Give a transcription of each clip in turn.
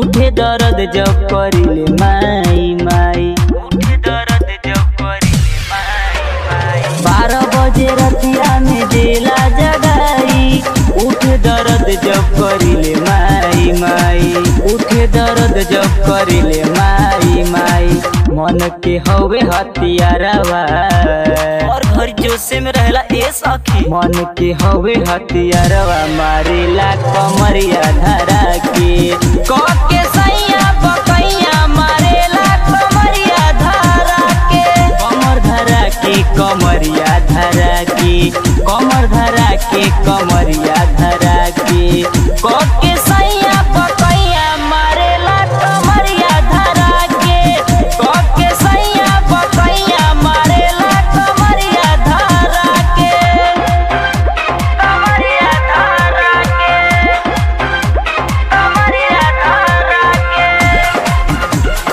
उठे दर्द जब करिले माई माई उठे दर्द जब करिले माई माई बारह बजे रतिया में देला जगाई उठे दर्द जब करिले माई माई उठे दर्द जब करिले माई माई मन के हवे हथियारवा और घर जोसे में रहला ए सखी मन के हवे हथियारवा मारेला कमरिया धरा के क के सैया बकैया मारेला कमरिया धरा के कमर धरा के कमरिया धरा के कमर धरा के कमरिया धरा के क के सैया बकैया मारेला कमरिया धरा के क के सैया बकैया मारेला कमरिया धरा के कमरिया धरा के कमरिया धरा के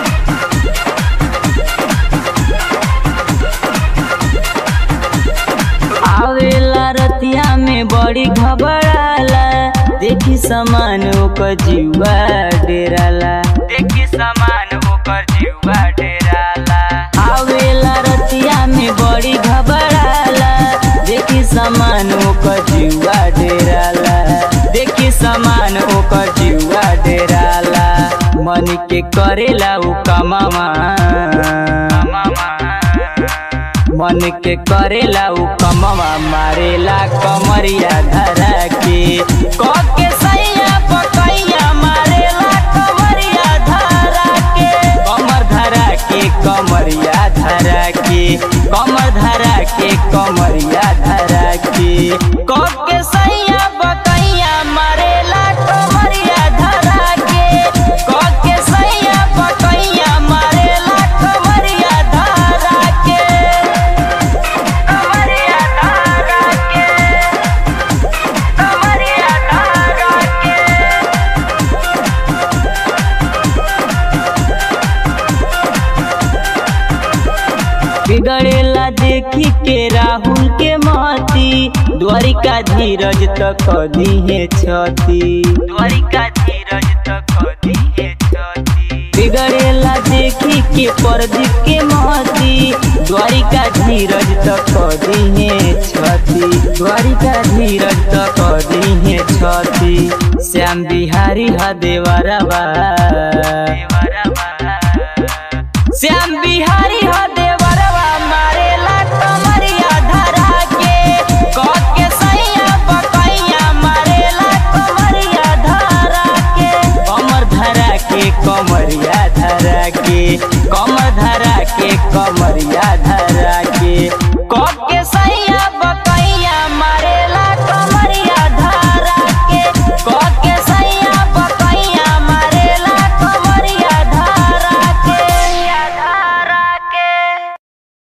आवेला रतिया में बड़ी घबराला देखी समान ओकर जीवा डेराला देखी समान ओकर जीवा डेराला आवेला रतिया में बड़ी घबराला देखी समान ओकर जीवा डेराला देखी समान ओकर जीवा डेराला मन के करेला उ कमावा मन के करेला उ कमवा मारेला कमरिया धरा के क के सैया पकैया मारेला कमरिया धरा के कमर धरा के कमरिया धरा के कमर धरा के कमरिया धरा के क के सैया पकैया मारेला कमरिया धरा के क के सैया पकैया मारेला कमरिया धरा के कमरिया धरा के कमरिया धरा के बिगड़ेला देखी के राहुल के महती द्वारिका धीरज तक दी है छती द्वारिका धीरज तक दी है छती बिगड़ेला देखी के प्रदीप के महती द्वारिका धीरज तक दी है छती द्वारिका धीरज तक दी है छती श्याम बिहारी हा देवरवा श्याम बिहारी हो देवरवा मारेला कमरिया धरा के क के सैया बकैया मारेला कमरिया धरा के कमर धरा के कमरिया धरा के कमर धरा के कमरिया